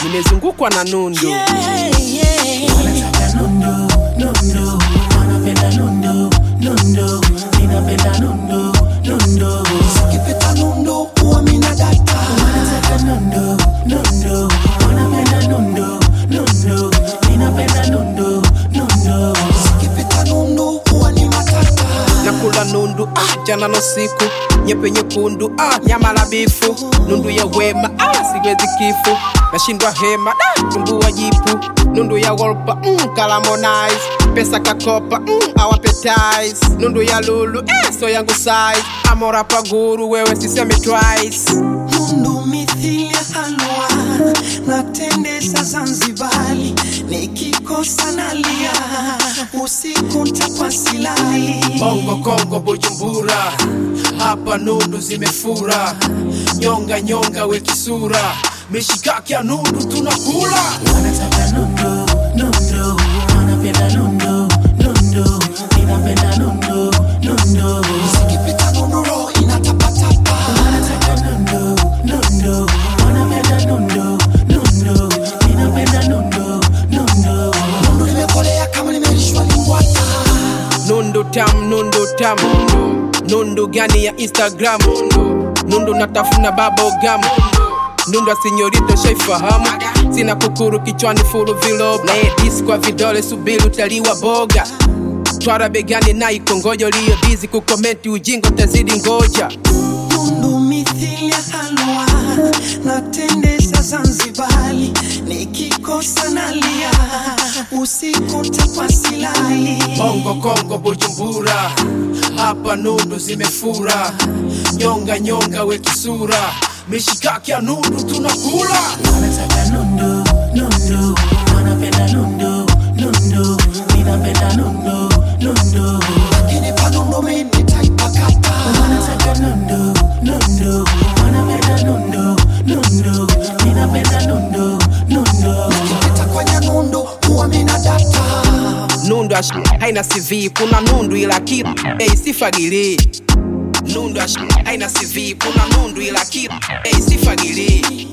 nimezungukwa na nundu Yeah, yeah. Wanataka nundu, nundu, wanapenda nundu, nundu, ninapenda nundu, nundu. Ukipita nundu huwa mina data. Wanataka nundu, nundu, wanapenda nundu, nundu, ninapenda nundu, nundu. Ukipita nundu huwa ni matata. nakula nundu ah, jana no siku nyepe nyekundu ah, nyama la bifu nundu ya wema ah, siwezi kifu nashindwa hema da tumbua jipu nundu ya wolpa mm, kalamonize pesa kakopa mm, awapetize nundu ya lulu eh, so yangu size amora paguru wewe sisemi twice Nundu mithili ya halwa natendesa Zanzibari, nikikosa nalia usiku ntakwa silali. Bongo Kongo Bujumbura, hapa nundu zimefura, nyonga nyonga wekisura, mishikaki ya nundu tunakula. Wanataka nundu, nundu, wanapenda nundu, nundu, ninapenda nundu, nundu. Ukipita nundu roho inatapatapa. Wanataka nundu, nundu, wanapenda nundu, nundu, ninapenda nundu, nundu. Nundu limekolea kama limelishwa limbwata. Nundu tam, nundu tam, nundu gani ya Instagram, nundu natafuna bubblegum, nundu asinyorito shaifahamu, sina kukuru kichwani fulu vilob, na edisi kwa vidole subiri utaliwa boga twara begani na ikongojo liyo bizi kukomenti ujingo tazidi ngoja Nundu mithili ya halwa natendesa Zanzibari, nikikosa nalia usiku ntakwa silali. Bongo Kongo Bujumbura, hapa nundu zimefura, nyonga nyonga wekisura, mishikaki ya nundu tunakula. Wanataka nundu, nundu, wanapenda nundu, nundu, ninapenda nundu, nundu. Ukinipa nundu mimi nitaipakata. Wanataka nundu, nundu, wanapenda nundu, nundu, ninapenda nundu, nundu. Ukipita kwenye nundu huwa mina data. Nundu ash haina CV, kuna nundu ila kitu hey, sifagili. Nundu ash haina CV, kuna nundu ila kitu hey, sifagili.